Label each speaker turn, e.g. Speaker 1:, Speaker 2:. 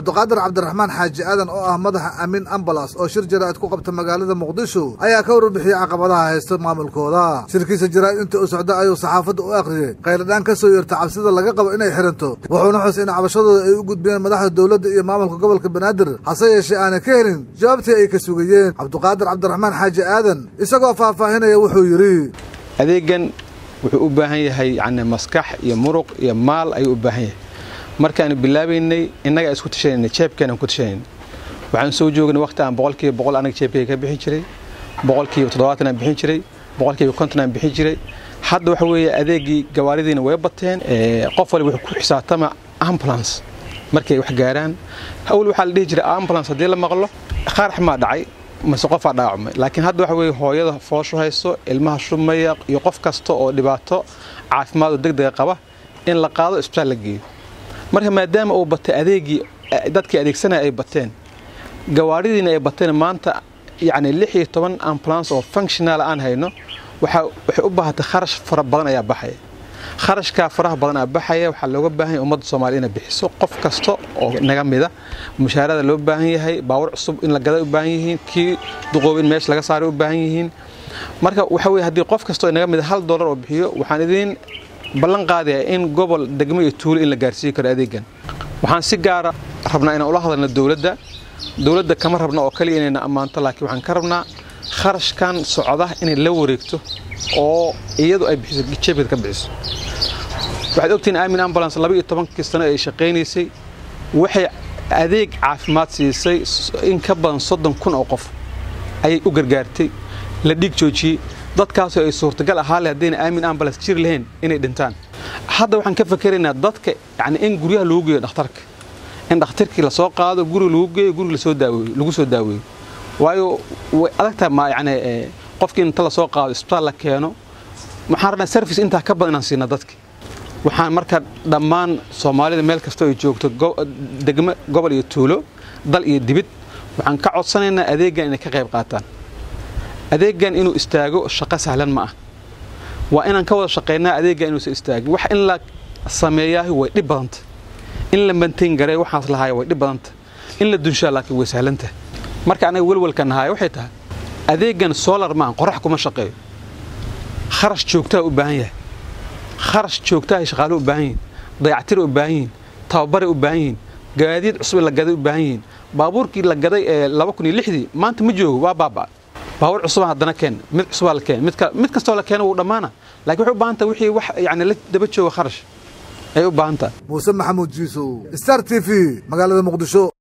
Speaker 1: cabdiqaadir cabdiraxmaan xaaji aadan oo ah madaxa amiin ambalas oo shir jaraa'id ku qabta magaalada muqdisho ayaa ka warbixiyey caqabadaha haysta maamulkooda shirkiisa jaraa'id inta u socda ayuu saxaafadda u akhriyey khayladhaan ka soo yeerta cabsida laga qabo inay xiranto wuxuuna xus in cabashadooda ay u gudbiyeen madaxda dowladda iyo maamulka gobolka banaadir hase yeeshee aanay ka helin jawaabtii ay ka sugayeen cabdiqaadir cabdiraxmaan xaaji aadan isagoo faahfaahinaya wuxuu yidhi
Speaker 2: adeegan wuxuu u baahan yahay yani maskax iyo muruq iyo maal ayuu u baahan yahay markaanu bilaabaynay innagaa isku tashanayna jeebkeenaan ku tashanayna waxaan soo joognay waqti aan boqolkiiba boqol anaga jeebkeyga ka bixin jiray boqolkiiba toddobaatan aan bixin jiray boqolkiiba konton aan bixin jiray hadda waxa weeye adeegii gawaaridiina way bateen qof waliba wuxuu ku xisaabtama ambulance markay wax gaaraan awal waxaa la dhihi jiray ambulance haddii la maqlo qarax maa dhacay mase qofaa dhaawacmay laakiin hadda waxa weeye hooyada fooshu hayso ilmaha shumaya iyo qof kasta oo dhibaato caafimaad oo degdega qaba in la qaado isbitaal la geeyo marka maadaama uu batay adeegii dadkii adeegsanaya ay bateen gawaaridiina ay bateen maanta yacni lix iyo toban ambulance oo functional aan hayno waxay u baahatay kharash fara badan ayaa baxaya kharashkaa faraha badan aa baxaya waxaa looga baahan yahay ummadda soomaaliya inay bixiso qof kasta oo naga mida mushaarada loo baahan yahay baawur cusub in la gaday u baahan yihiin kii duqoob in meesha laga saaray u baahan yihiin marka waxa weye haddii qof kasta oo naga mida hal dollar oo bixiyo waxaan idiin ballan qaadayaa in gobol degmo iyo tuulo in la gaarsiin karo adeegan waxaan si gaara rabnaa inaan ula hadalno dowladda dowladda kama rabno oo kaliya inayna ammaanto laakiin waxaan ka rabnaa kharashkan socda inay la wareegto oo iyadu ay bixiso jeebkeed ka bixiso waxaad ogtihiin aamin ambulance laba iyo tobankii sano ay shaqaynaysay waxay adeeg caafimaad siisay in ka badan soddon kun oo qof ayay u gargaartay la dhiig joojiyey dadkaasoo ay suurtagal ahaale haddayna aamin ambulance jiri lahayn inay dhintaan hadda waxaan ka fakeraynaa dadka yani in guryaha lagu geeyo dhakhtarka in dhakhtarkii lasoo qaado guriga lagu geeyo guriga lasoo daaweeyo lagu soo daaweeyo waayo way adagtahay ma yani qofkii inta lasoo qaado isbitaal la keeno waxaan rabnaa service intaa ka badan inaan siina dadki waxaan marka dhammaan soomaalida meel kasta ay joogto degmo gobol iyo tuulo dal iyo dibid waxaan ka codsanaynaa adeeggan inay ka qayb qaataan adeeggan inuu istaago shaqo sahlan ma ah waa inaan ka wada shaqaynaa adeeggan inuusan istaagin wax in la sameeyaahi way dhib badanta in la mantain garee waxaas lahaaya way dhib badanta in la dunshaa laakiin way sahlanta marka anaga welwalka nahaaya waxay tahay adeeggan solar maahan qorax kuma shaqeeyo kharash joogtaa u baahan yahay kharash joogtahay shaqaaluhu u baahan yihin dayactira u baahan yihin tababaray u baahan yihin gaadiid cusub la gaday u baahan yihin baabuurkii la gaday ee laba kun iyo lixdii maanta ma joogo waa baaba baabuur cusubaa haddana keen mid cusubaa la keen mid kastoo la keeno wuu dhammaana lakin waxay u baahan tahay wixii wax yani la daba jooga kharash ayay u baahan tahay
Speaker 1: muuse maxamuud jiisow star t v magaalada muqdisho